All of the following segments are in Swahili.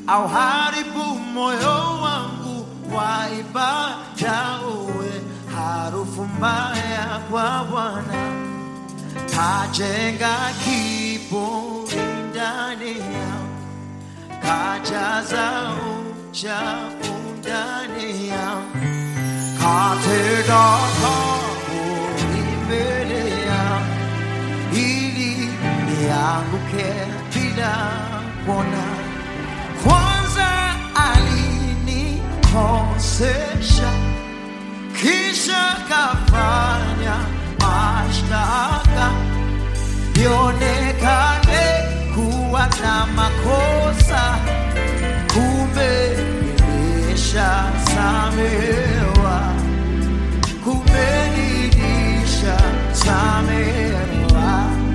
au haribu moyo wangu wa ibada uwe harufu mbaya kwa Bwana kajenga kiburi ndani yangu, kajaza uchafu ndani yangu, katega kaburi mbele yangu, ili nianguke bila kuona. Kwanza alinikosesha kisha kafanya mashtaka nionekane kuwa na makosa, kumbe nilisha samehewa, kumbe nilisha samehewa.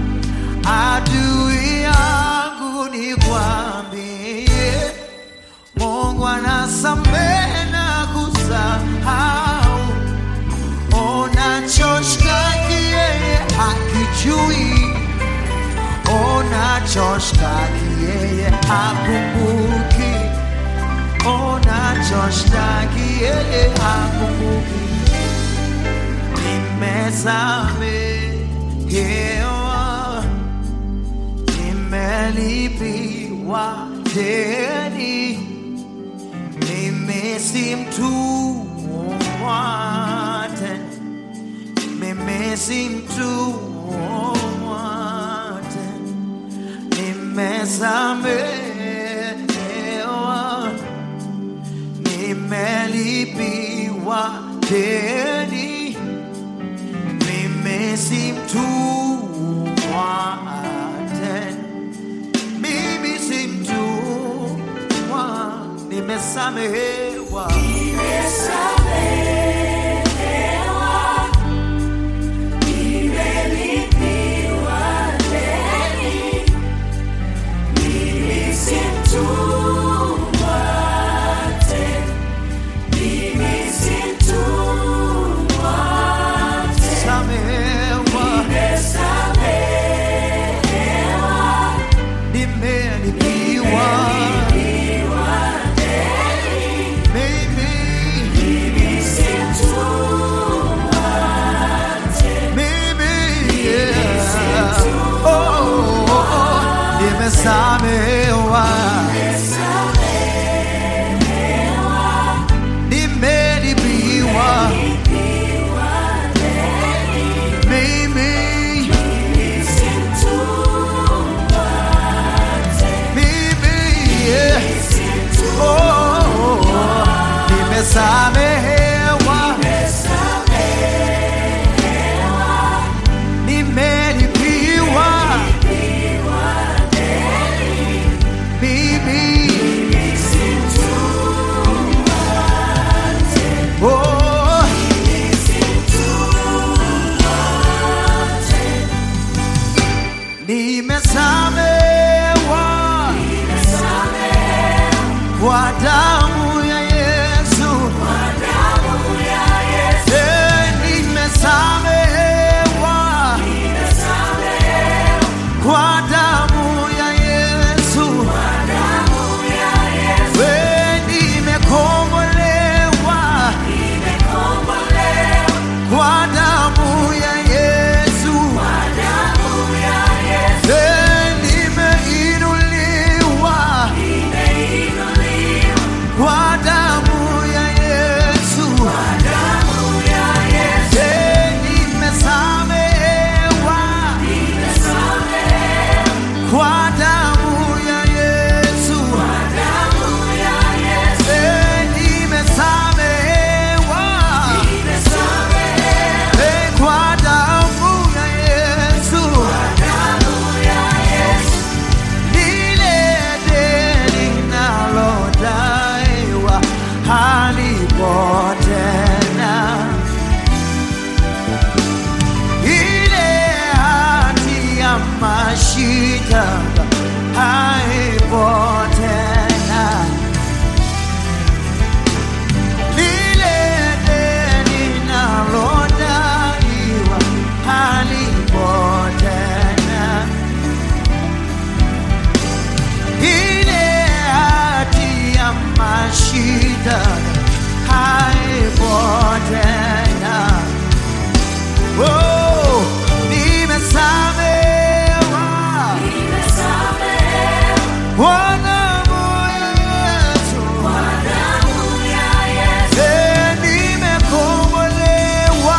Adui yangu nikwambie, Mungu anasamehe na kusahau unachoshtaki yeye hakijui, unachoshtaki yeye hakumbuki, unachoshtaki yeye hakumbuki. Nimesamehewa, nimelipiwa deni, mimi si mtumwa tena mimi si mtumwa tena, nimesamehewa, nimelipiwa deni, mimi si mtumwa tena, mimi si mtumwa, nimesamehewa. Samehewa, nimelipiwa mimi, mimi, yeah. Oh, oh, oh, nimesamehewa, nimelipiwa mimi, mimi, yeah. Oh, oh, oh, nimesamehewa, nimelipiwa mimi, oh, nimesamehewa kwa damu ya Yesu, Eh, nimesamehewa kwa damu ya Yesu, Eh, nimekombolewa kwa damu ya Yesu, Eh, nimeinuliwa kwa damu ya Yesu, Eh, nimesamehewa kwa damu ya Yesu, Eh, nimesamehewa Eh, kwa damu ya Yesu, lile deni nalodaiwa halipo tena, ile hati ya mashitaka haipo tena, lile deni nalodaiwa halipo tena ile hati tena. Oh, nimesamewa kwa damu ya Yesu. Eh, nimekombolewa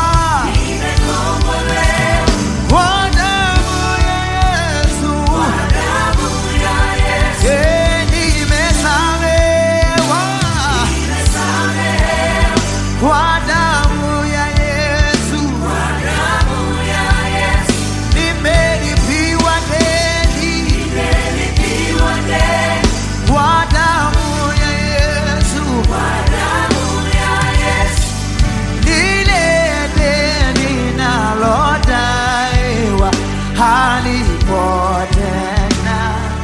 kwa damu ya Yesu. Eh, nimesamewa kwa damu ya Yesu. Nimelipiwa deni kwa damu ya Yesu. Lile deni nalodaiwa halipo tena.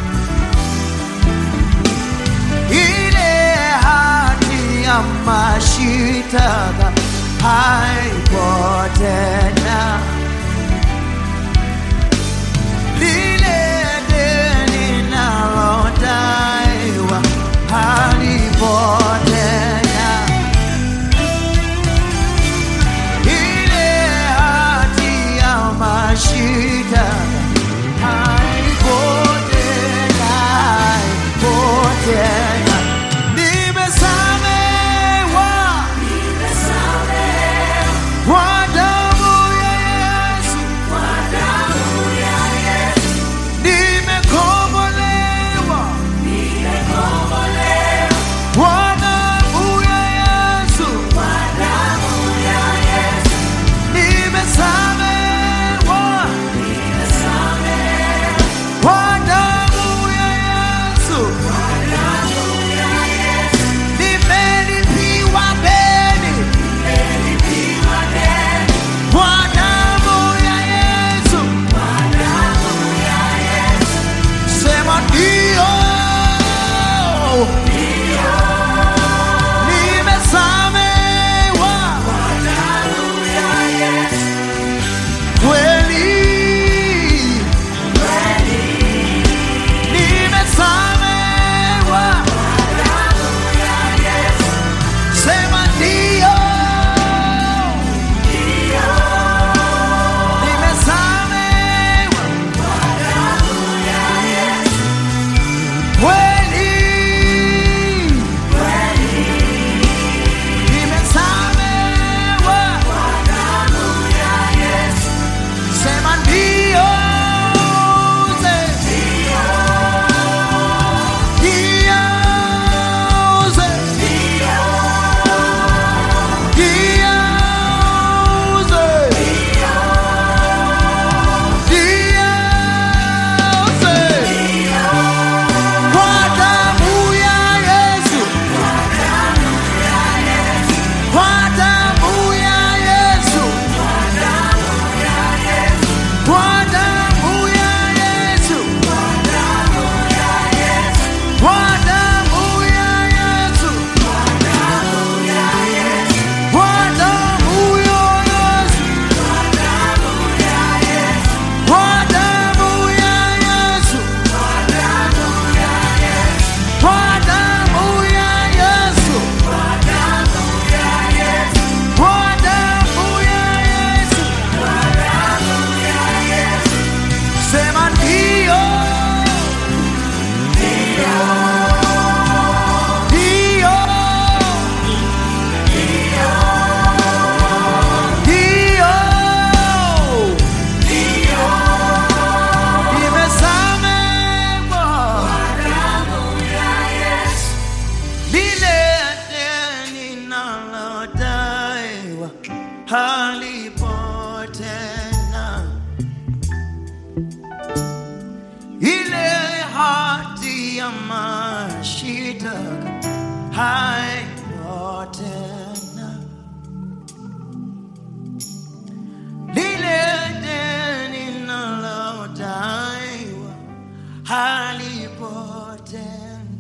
Ile hati ya mashitaka haipo tena. Lile deni nalodaiwa halipo tena. Ile hati ya mashitaka haipo tena, haipo tena. Nimesamewa kwa damu ya Yesu. Nimekombolewa kwa damu ya Yesu. Nimesamewa kwa damu ya Yesu. Nimelipiwa deni kwa damu ya Yesu. Sema ndio. Nimesamewa kweli. Nimesamewa. Sema ndio. Nimesamewa kweli. Nimesamewa. Sema ndio. Kwa damu ya Yesu. Kwa damu ya Yesu. Kwa damu ya Yesu. Kwa damu ya Yesu. Kwa damu ya Yesu. Kwa damu ya Yesu. Kwa damu ya Yesu. Kwa damu ya Yesu. Sema ndio. Ndio. Ndio. Nimesamewa. Lile deni nalodaiwa halipo tena. Ile hati ya mashitaka haipo tena. Lile deni nalodaiwa halipo tena.